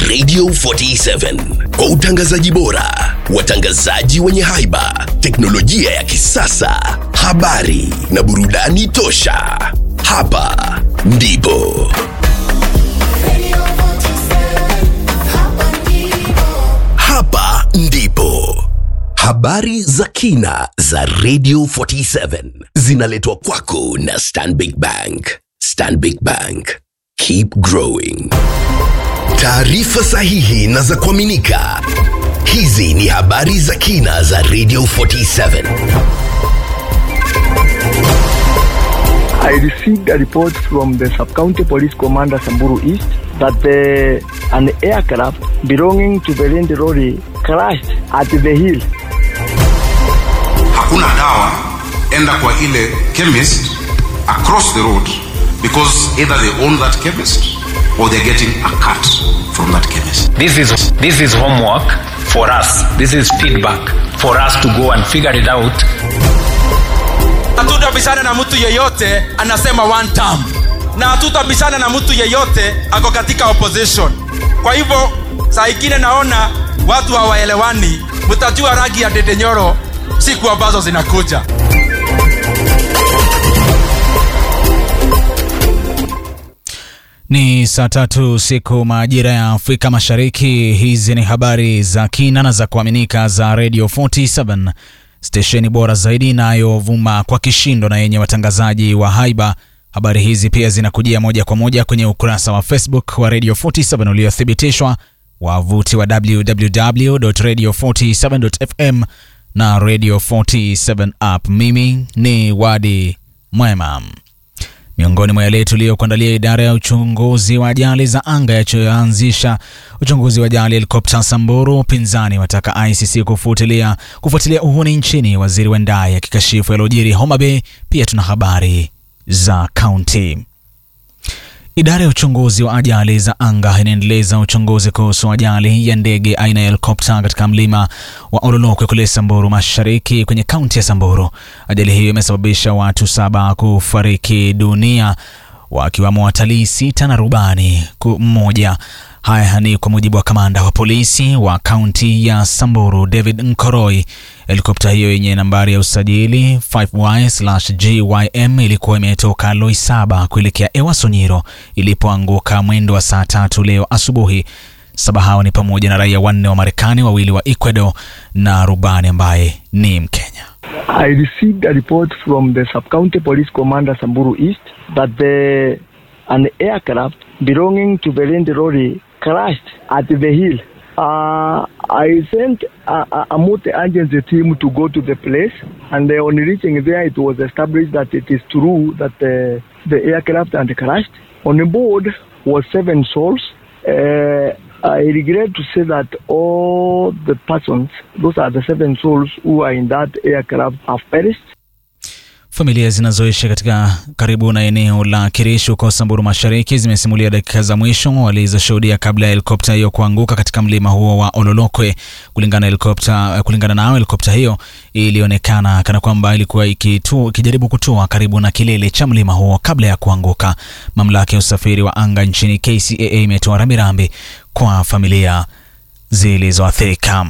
Radio 47 kwa utangazaji bora, watangazaji wenye haiba, teknolojia ya kisasa, habari na burudani tosha. Hapa ndipo hapa ndipo habari za kina za Radio 47 zinaletwa kwako na Stanbic Bank. Stanbic Bank, keep growing. Taarifa sahihi na za kuaminika. Hizi ni habari za kina za Radio 47. I received a report from the sub-county police commander Samburu East that uh, an aircraft belonging to the Land Lorry crashed at the hill. hakuna dawa enda kwa ile chemist across the road because either they own that chemist or they're getting a cut from that chemist This is this is homework for us. This is feedback for us to go and figure it out. hatutabishana na mtu yeyote anasema one term na hatutabishana na mtu yeyote ako katika opposition kwa hivyo saa ingine naona watu hawaelewani mtajua rangi ya dedenyoro siku ambazo zinakuja Ni saa tatu siku majira ya Afrika Mashariki. Hizi ni habari za kina na za kuaminika za Radio 47 stesheni bora zaidi inayovuma kwa kishindo na yenye watangazaji wa haiba. Habari hizi pia zinakujia moja kwa moja kwenye ukurasa wa Facebook wa Radio 47 uliothibitishwa, wavuti wa www.radio47.fm na Radio 47 app. Mimi ni Wadi Mwema. Miongoni mwa yale tuliyokuandalia, idara ya uchunguzi wa ajali za anga yachoanzisha uchunguzi wa ajali helikopta Samburu. Upinzani wataka ICC kufuatilia kufuatilia uhuni nchini, waziri Wendai akikashifu yaliyojiri Homa Bay. Pia tuna habari za kaunti. Idara ya uchunguzi wa ajali za anga inaendeleza uchunguzi kuhusu ajali ya ndege aina ya helikopta katika mlima wa Ololokwe kule Samburu Mashariki kwenye kaunti ya Samburu. Ajali hiyo imesababisha watu saba kufariki dunia wakiwamo watalii sita na rubani ku- mmoja. Haya ni kwa mujibu wa kamanda wa polisi wa kaunti ya Samburu David Nkoroi. Helikopta hiyo yenye nambari ya usajili 5Y/GYM ilikuwa imetoka Loisaba kuelekea Ewasonyiro ilipoanguka mwendo wa saa tatu leo asubuhi. Saba hao ni pamoja na raia wanne wa Marekani, wawili wa Ecuador na rubani ambaye ni Mkenya. I received a report from the sub-county police commander Samburu East that the, an aircraft belonging to the Land Lorry crashed at the hill. Uh, I sent a, a, a multi-agency team to go to the place, and uh, on reaching there, it was established that it is true that uh, the aircraft had crashed. On board was seven souls. Uh, I regret to say that all the persons, those are the seven souls who are in that aircraft, have perished. Familia zinazoishi katika karibu na eneo la Kirish huko Samburu Mashariki zimesimulia dakika za mwisho walizoshuhudia kabla ya helikopta hiyo kuanguka katika mlima huo wa Ololokwe. Kulingana na helikopta, kulingana nao helikopta hiyo ilionekana kana kwamba ilikuwa ikitu, ikijaribu kutua karibu na kilele cha mlima huo kabla ya kuanguka. Mamlaka ya usafiri wa anga nchini KCAA imetoa rambirambi kwa familia zilizoathirika.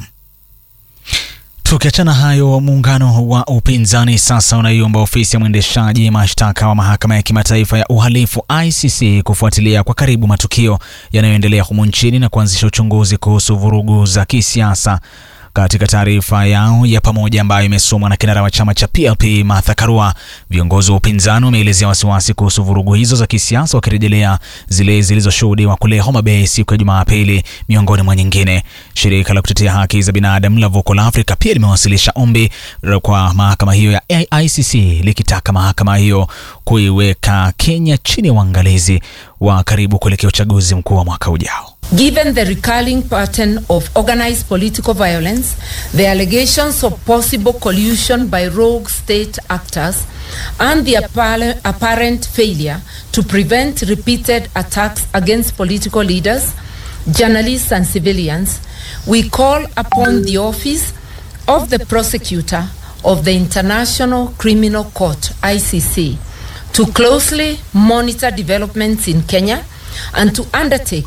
Tukiachana hayo, muungano wa upinzani sasa unaiomba ofisi ya mwendeshaji mashtaka wa mahakama ya kimataifa ya uhalifu ICC kufuatilia kwa karibu matukio yanayoendelea humu nchini na kuanzisha uchunguzi kuhusu vurugu za kisiasa. Katika taarifa yao ya pamoja ambayo imesomwa na kinara wa chama cha PLP Martha Karua, viongozi wa upinzani wameelezea wasiwasi kuhusu vurugu hizo za kisiasa, wakirejelea zile zilizoshuhudiwa kule Homa Bay siku ya Jumapili, miongoni mwa nyingine. Shirika la kutetea haki za binadamu la Vocal Africa pia limewasilisha ombi kwa mahakama hiyo ya ICC likitaka mahakama hiyo kuiweka Kenya chini ya uangalizi wa karibu kuelekea uchaguzi mkuu wa mwaka ujao. Given the recurring pattern of organized political violence, the allegations of possible collusion by rogue state actors, and the appar- apparent failure to prevent repeated attacks against political leaders, journalists, and civilians, we call upon the office of the prosecutor of the International Criminal Court, ICC, to closely monitor developments in Kenya and to undertake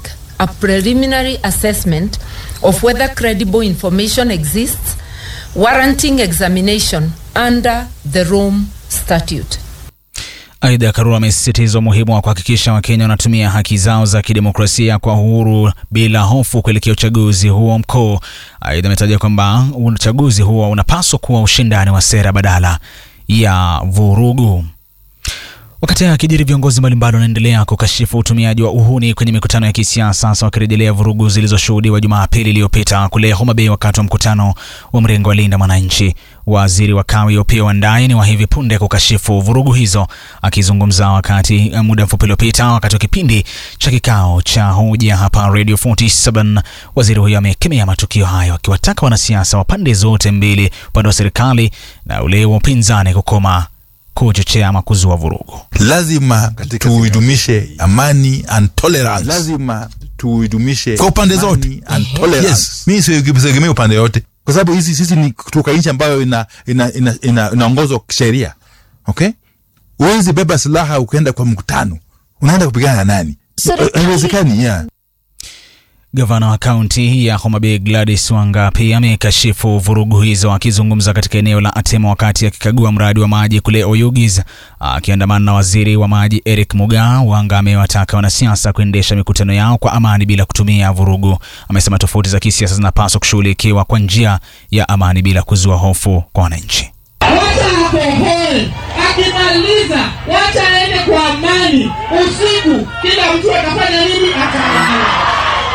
a preliminary assessment of whether credible information exists warranting examination under the Rome Statute. Aidha, Karura amesisitiza umuhimu wa kuhakikisha Wakenya wanatumia haki zao za kidemokrasia kwa uhuru bila hofu kuelekea uchaguzi huo mkuu. Aidha, ametaja kwamba uchaguzi huo unapaswa kuwa ushindani wa sera badala ya vurugu. Wakati haya akijiri, viongozi mbalimbali wanaendelea kukashifu utumiaji wa uhuni kwenye mikutano ya kisiasa, sasa wakirejelea vurugu zilizoshuhudiwa Jumapili iliyopita kule Homa Bay wakati wa mkutano wa mrengo wa Linda Mwananchi. Waziri wa Kawi Opiyo Wandayi ni wa hivi punde kukashifu vurugu hizo. Akizungumza wakati muda mfupi uliopita wakati wa kipindi cha kikao cha hoja hapa Radio 47, waziri huyo amekemea matukio hayo, akiwataka wanasiasa wa pande zote mbili, upande wa serikali na ule wa upinzani, kukoma kuchochea ama kuzua vurugu. lazima tuidumishe amani and tolerance. Lazima tuidumishe kwa upande zote and tolerance. Yes. Mi siegemei upande yote, kwa sababu hizi sisi ni kutoka nchi ambayo ina ina ina, ina, inaongozwa kisheria. Okay, huwezi beba silaha ukaenda kwa mkutano, unaenda kupigana na nani? Haiwezekani. yeah. Gavana wa kaunti ya Homa Bay Gladys Wanga pia amekashifu vurugu hizo, akizungumza katika eneo la Atema wakati akikagua mradi wa maji kule Oyugis akiandamana na waziri wa maji Eric Mugaa. Wanga amewataka wanasiasa kuendesha mikutano yao kwa amani bila kutumia vurugu. Amesema tofauti za kisiasa zinapaswa kushughulikiwa kwa njia ya amani bila kuzua hofu kwa wananchi. wacha akohol akimaliza wacha aende kwa amani usiku kila mtu atafanya nini atalala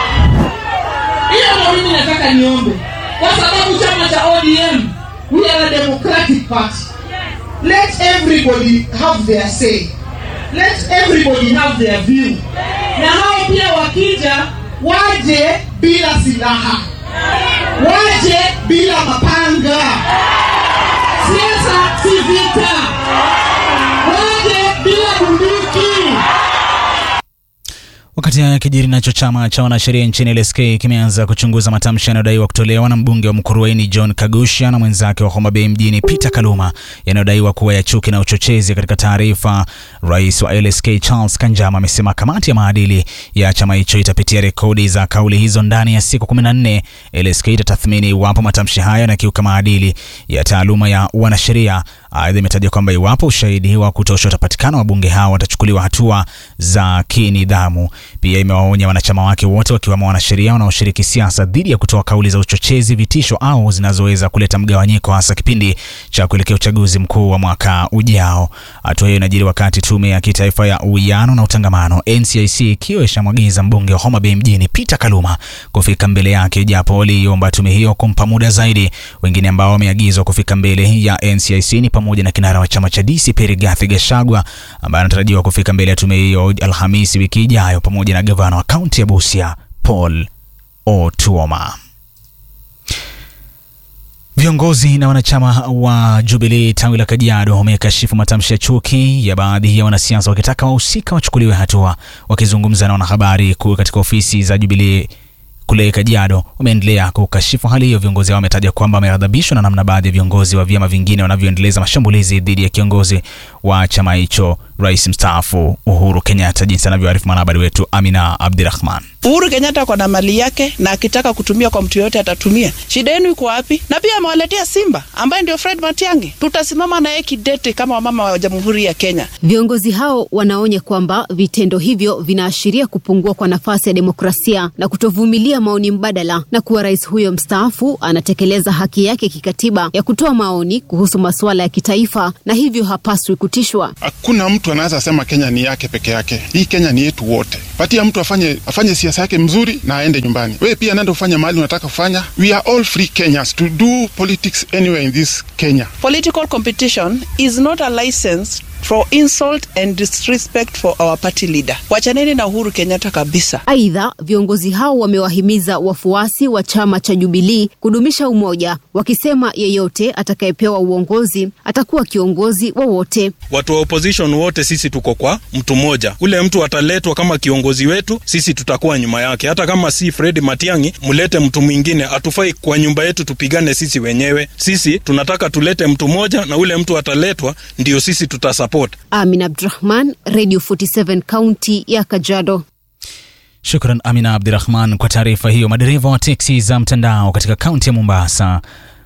hiyo ndo mimi nataka niombe kwa sababu chama cha odm we are a democratic party let everybody have their say let everybody have their view na hao pia wakija waje bila silaha waje bila mapanga siasa si vita waje bila bunduki Wakati haya kijiri nacho chama cha wanasheria nchini LSK kimeanza kuchunguza matamshi yanayodaiwa kutolewa na mbunge wa Mkurueni John Kagusha na mwenzake wa Homa Bay mjini Peter Kaluma yanayodaiwa kuwa ya chuki na uchochezi. Katika taarifa, rais wa LSK Charles Kanjama amesema kamati ya maadili ya chama hicho itapitia rekodi za kauli hizo ndani ya siku 14. LSK itatathmini iwapo matamshi hayo yanakiuka maadili ya taaluma ya wanasheria. Aidha, imetaja kwamba iwapo ushahidi wa kutosha utapatikana, wabunge hao watachukuliwa hatua za kinidhamu. Pia imewaonya wanachama wake wote wakiwemo wanasheria wanaoshiriki siasa dhidi ya kutoa kauli za uchochezi, vitisho au zinazoweza kuleta mgawanyiko, hasa kipindi cha kuelekea uchaguzi mkuu wa mwaka ujao. Hatua hiyo inajiri wakati tume ya kitaifa ya uwiano na utangamano NCIC ikiwa ishamwagiza mbunge wa Homa Bay mjini Peter Kaluma kufika mbele yake, japo waliomba tume hiyo kumpa muda zaidi. Wengine ambao wameagizwa kufika mbele ya NCIC ni pamoja na kinara wa chama cha DCP Rigathi Gachagua ambaye anatarajiwa kufika mbele ya tume hiyo Alhamisi wiki ijayo pamoja na gavana wa kaunti ya Busia Paul Otuoma. Viongozi na wanachama wa Jubilee tawi la Kajiado wamekashifu matamshi ya chuki ya baadhi ya wanasiasa wakitaka wahusika wachukuliwe hatua. Wakizungumza na wanahabari kuu katika ofisi za Jubilee kule Kajiado wameendelea kukashifu hali hiyo. Viongozi hao wametaja kwamba wameghadhabishwa na namna baadhi ya viongozi wa vyama vingine wanavyoendeleza mashambulizi dhidi ya kiongozi wa chama hicho, rais mstaafu Uhuru Kenyatta, jinsi anavyoarifu mwanahabari wetu Amina Abdirahman. Uhuru Kenyatta ako na mali yake na akitaka kutumia kwa mtu yoyote atatumia. Shida yenu iko wapi? Na pia amewaletea Simba ambaye ndio Fred Matiang'i. Tutasimama naye kidete kama wamama wa Jamhuri ya Kenya. Viongozi hao wanaonya kwamba vitendo hivyo vinaashiria kupungua kwa nafasi ya demokrasia na kutovumilia maoni mbadala, na kuwa rais huyo mstaafu anatekeleza haki yake kikatiba ya kutoa maoni kuhusu masuala ya kitaifa na hivyo hapaswi kutishwa. Hakuna mtu anaweza sema Kenya ni yake peke yake. Hii Kenya ni yetu wote. Patia mtu afanye afanye siasa yake mzuri na aende nyumbani. Wewe pia nenda ufanye mahali unataka kufanya. We are all free Kenyans to do politics anywhere in this Kenya. Political competition is not a license for insult and disrespect for our party leader. Wachaneni na Uhuru Kenyatta kabisa. Aidha, viongozi hao wamewahimiza wafuasi wa chama cha Jubilii kudumisha umoja, wakisema yeyote atakayepewa uongozi atakuwa kiongozi wa wote. Watu wa opposition wote sisi tuko kwa mtu mmoja. Ule mtu ataletwa kama kiongozi wetu, sisi tutakuwa nyuma yake. Hata kama si Fred Matiang'i, mlete mtu mwingine. Hatufai kwa nyumba yetu tupigane sisi wenyewe. Sisi tunataka tulete mtu mmoja, na ule mtu ataletwa ndio sisi tutasupport. Amin Abdurahman, Radio 47 kaunti ya Kajiado. Shukran Amina Abdirahman kwa taarifa hiyo. Madereva wa teksi za mtandao katika kaunti ya Mombasa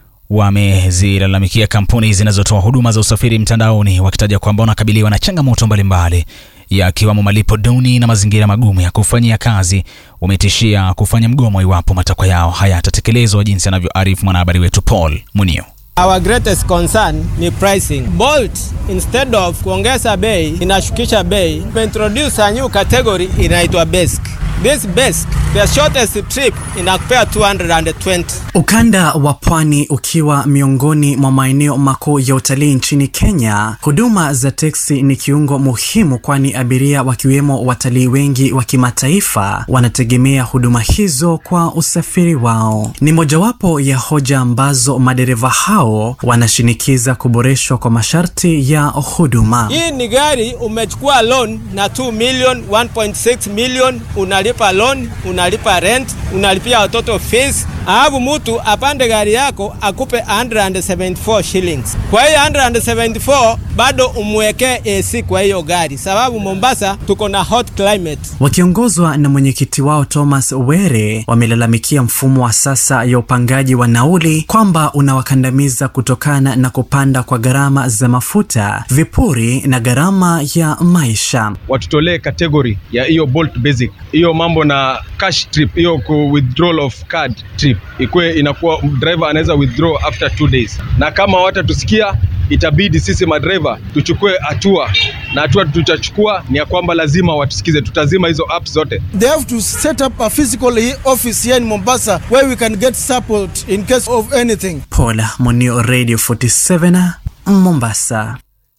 wamezilalamikia kampuni zinazotoa huduma za usafiri mtandaoni wakitaja kwamba wanakabiliwa na changamoto mbalimbali yakiwamo malipo duni na mazingira magumu ya kufanyia kazi. Wametishia kufanya mgomo iwapo matakwa yao hayatatekelezwa, jinsi anavyoarifu mwanahabari wetu Paul Munio. Our greatest concern ni pricing. Bolt instead of kuongeza bei inashukisha bei. Imeintroduce a new category inaitwa basic. This basic, the shortest trip inakupea 220. Ukanda wa pwani ukiwa miongoni mwa maeneo makuu ya utalii nchini Kenya, huduma za teksi ni kiungo muhimu, kwani abiria wakiwemo watalii wengi wa kimataifa wanategemea huduma hizo kwa usafiri wao. Ni mojawapo ya hoja ambazo madereva hao wanashinikiza kuboreshwa kwa masharti ya huduma. Hii ni gari umechukua loan na 2 million, 1.6 million, unalipa loan, unalipa rent, unalipia watoto fees, alafu mtu apande gari yako akupe 174 shillings. Kwa hiyo 174 bado umwekee AC kwa hiyo gari, sababu Mombasa tuko na hot climate. Wakiongozwa na mwenyekiti wao Thomas Were, wamelalamikia mfumo wa sasa ya upangaji wa nauli kwamba unawakandamiza kutokana na kupanda kwa gharama za mafuta, vipuri na gharama ya maisha. Watutolee kategori ya hiyo Bolt Basic, hiyo mambo na cash trip, hiyo ku withdrawal of card trip ikuwe inakuwa driver anaweza withdraw after two days, na kama watatusikia itabidi sisi madriver tuchukue hatua na hatua tutachukua ni ya kwamba lazima watusikize, tutazima hizo apps zote. They have to set up a physical office here in Mombasa where we can get support in case of anything. Paul Monio, Radio 47 Mombasa.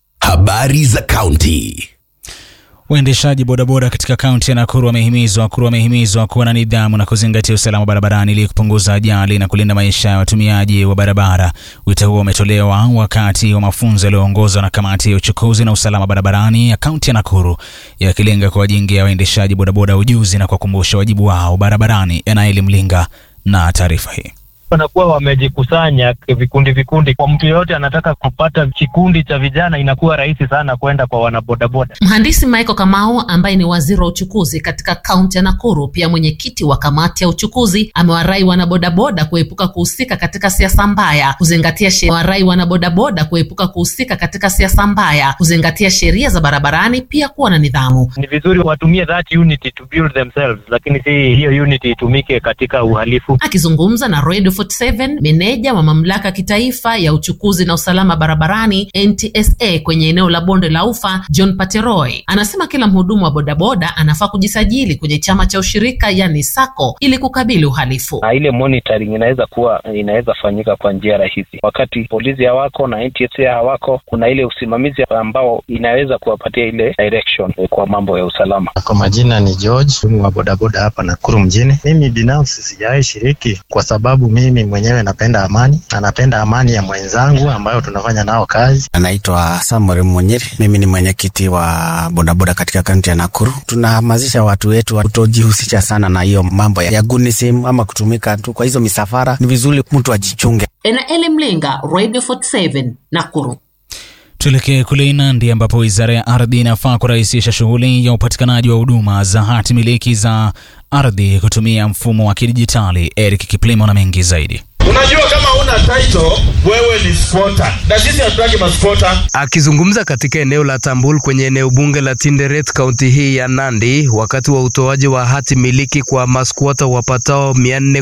Habari za kaunti. Waendeshaji bodaboda katika kaunti ya Nakuru wamehimizwa Nakuru wamehimizwa kuwa na nidhamu na kuzingatia usalama barabarani ili kupunguza ajali na kulinda maisha ya watumiaji wa barabara. Wito huo umetolewa wakati wa mafunzo yaliyoongozwa na kamati ya uchukuzi na usalama barabarani ya kaunti ya Nakuru, yakilenga kuwajengea waendeshaji bodaboda ujuzi na kuwakumbusha wajibu wao barabarani. Enaeli Mlinga na taarifa hii wanakuwa wamejikusanya vikundi vikundi. Kwa mtu yeyote anataka kupata kikundi cha vijana, inakuwa rahisi sana kwenda kwa wanabodaboda. Mhandisi Michael Kamau ambaye ni waziri wa uchukuzi katika kaunti ya Nakuru, pia mwenyekiti wa kamati ya uchukuzi, amewarai wanabodaboda kuepuka kuhusika katika siasa mbaya, kuzingatia sheria. Warai wanabodaboda kuepuka kuhusika katika siasa mbaya, kuzingatia sheria za barabarani, pia kuwa na nidhamu. Ni vizuri watumie that unity to build themselves, lakini si hiyo unity itumike katika uhalifu. Akizungumza na Radio 47 meneja wa mamlaka kitaifa ya uchukuzi na usalama barabarani NTSA kwenye eneo la bonde la ufa John Pateroy anasema kila mhudumu wa bodaboda anafaa kujisajili kwenye chama cha ushirika yani SACCO ili kukabili uhalifu. Na ile monitoring inaweza kuwa inaweza fanyika kwa njia rahisi. Wakati polisi hawako na NTSA hawako, kuna ile usimamizi ambao inaweza kuwapatia ile direction kwa mambo ya usalama. Kwa majina ni George wa bodaboda hapa Nakuru mjini. Mimi binafsi sijawahi shiriki kwa sababu mimi mwenyewe napenda amani na napenda amani ya mwenzangu ambayo tunafanya nao kazi. Anaitwa Samuel Munyiri, mimi ni mwenyekiti wa bodaboda katika kaunti ya Nakuru. Tunahamasisha watu wetu kutojihusisha sana na hiyo mambo ya gunism ama kutumika tu kwa hizo misafara. Ni vizuri mtu ajichunge. Enaeli Mlinga, Radio 47, Nakuru. Tuelekee kule Nandi ambapo wizara ya ardhi inafaa kurahisisha shughuli ya upatikanaji wa huduma za hati miliki za ardhi kutumia mfumo wa kidijitali. Eric Kiplimo na mengi zaidi. Unajua kama una title wewe ni squatter, na sisi hatutaki masquatter. Akizungumza katika eneo la Tambul kwenye eneo bunge la Tinderet kaunti hii ya Nandi wakati wa utoaji wa hati miliki kwa masquatter wapatao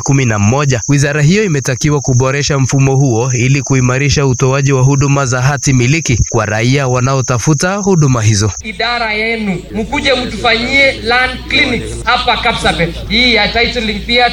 411, wizara hiyo imetakiwa kuboresha mfumo huo ili kuimarisha utoaji wa huduma za hati miliki kwa raia wanaotafuta huduma hizo. Idara yenu mkuje mtufanyie land clinics hapa Kapsabet, hii ya titling pia